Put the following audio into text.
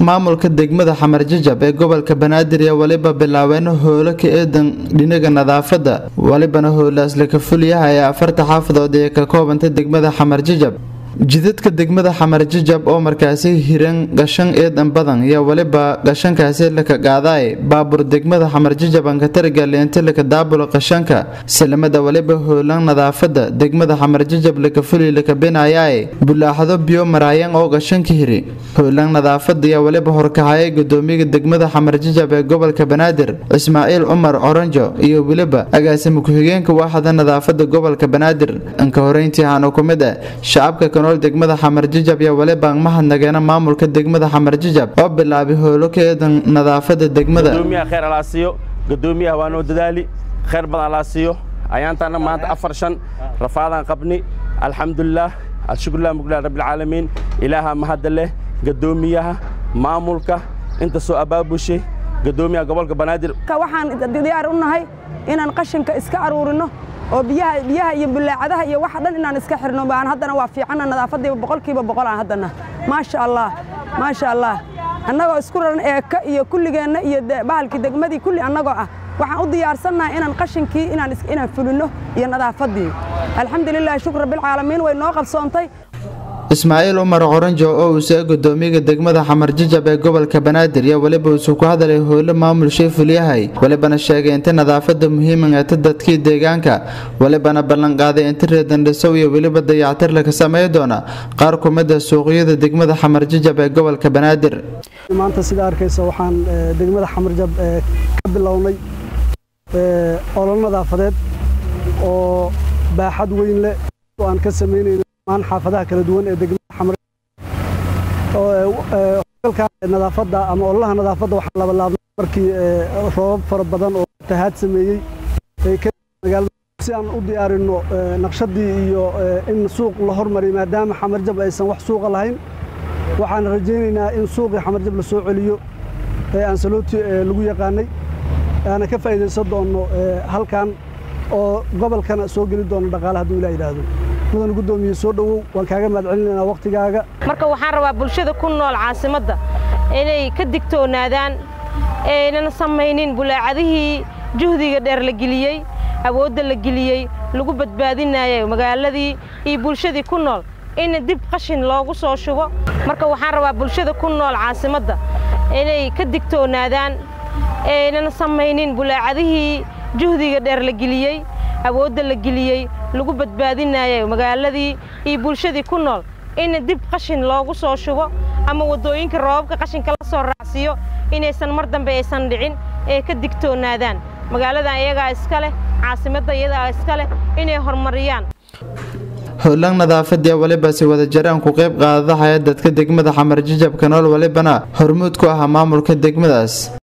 maamulka degmada xamar jajab ee gobolka banaadir iyo weliba bilaabeen howlo ka eedan dhinaga nadaafada welibana howlaas laka fulyaha ee afarta xaafadood ee ka koobanta degmada xamar jajab jidadka degmada xamar jajab oo markaasi hiran gashan eedan badan iyo weliba gashankaasi laka qaadaay baabuur degmada xamar jajab anka tarigaleenta laka daabulo qashanka salamada weliba howlan nadaafada degmada xamar jajab laka fuli laka binayaaye bulaaxado biyo maraayan oo gashanka hiri howlan nadaafada iyo weliba horkahaya gudoomiyaga degmada xamar jajab ee gobolka banaadir ismaaciil cumar oranjo iyo weliba agaasima ku-xigeenka waaxda nadaafada gobolka banaadir anka horeyntii waxaana ku mid ah shacabka degmada xamar jajab iyo weliba mahadnageena maamulka degmada xamar jajab oo bilaabay howlo ka eedan nadaafada degmada gudoomiyaha kheer alaa siiyo gudoomiyaha waa noo dadaali kheyr badan alaa siiyo ayaantaana maanta afar shan rafaadaan qabni alxamdulilaah alshukrulah muglah rabbilcaalamiin ilaaha mahadda leh gudoomiyaha maamulka inta soo abaabushay gudoomiyaha gobolka banaadir waxaan diyaar u nahay inaan qashinka iska aruurino oo biyaha biyaha iyo bulaacadaha iyo waxa dhan inaan iska xirno baan haddana waa fiicana nadaafadiiba boqolkiiba boqol aan haddana maasha allah maasha allah annagoo isku raran eeka iyo kulligeenna iyo bahalkii degmadii kulli annagoo ah waxaan u diyaarsannahay inaan qashinkii inaan inaan fulino iyo nadaafadii alxamdulilah shukr rabbilcaalamiin way noo qabsoontay ismaaciil cumar coranjo oo uusee gudoomiyaga degmada xamar jajab ee gobolka banaadir iyo weliba uusuu ku hadalay howlo maamul sheeful yahay welibana sheegay inta nadaafada muhiimaata dadkii deegaanka welibana ballanqaaday inta reedandhisow iyo weliba dayactir laga samey doona qaar ku mida suuqyada degmada xamar jajab ee gobolka banaadir maanta sida arkaysa waxaan degmada xamarjab ka bilownay olol nadaafadeed oo baaxad weyn leh oo aan ka samaynayno xaafadaha kala duwan ee degmada xamar holka nadaafadda ama ololaha nadaafadda waxaa labalaabnay markii roobab fara badan oo tahaad sameeyey magaalada si aan u diyaarinno naqshadii iyo in suuq la hormariyo maadaama xamarjab aysan wax suuqa lahayn waxaan rajaynaynaa in suuqii xamarjab la soo celiyo ee ansaloti lagu yaqaanay aanan ka faa'iidaysan doonno halkan oo gobolkana soo geli doono dhaqaale hadduu ilaa yidhaahdo mudan gudoomiye soo dhowow waan kaaga mahadcelinaynaa wakhtigaaga marka waxaan rabaa bulshada ku nool caasimadda inay ka digtoonaadaan aynan samaynin bulaacadihii juhdiga dheer la geliyey awoodda la geliyey lagu badbaadinayay magaaladii iyo bulshadii ku nool in dib qashin loogu soo shubo marka waxaan rabaa bulshada ku nool caasimadda inay ka digtoonaadaan aynan samaynin bulaacadihii juhdiga dheer la geliyey awoodda la geliyey lagu badbaadinayay magaaladii iyo bulshadii ku nool in dib qashin loogu soo shubo ama waddooyinka roobabka qashinka la soo raacsiiyo inaysan mar dambe aysan dhicin ee ka digtoonaadaan magaaladan iyagaa iska leh caasimadda iyadaa iska leh inay horumariyaan howlan nadaafadii weliba si wada jaraan ku qayb qaadada hay-adadka degmada xamar jajabka nool welibana hormuud ku ahaa maamulka degmadaas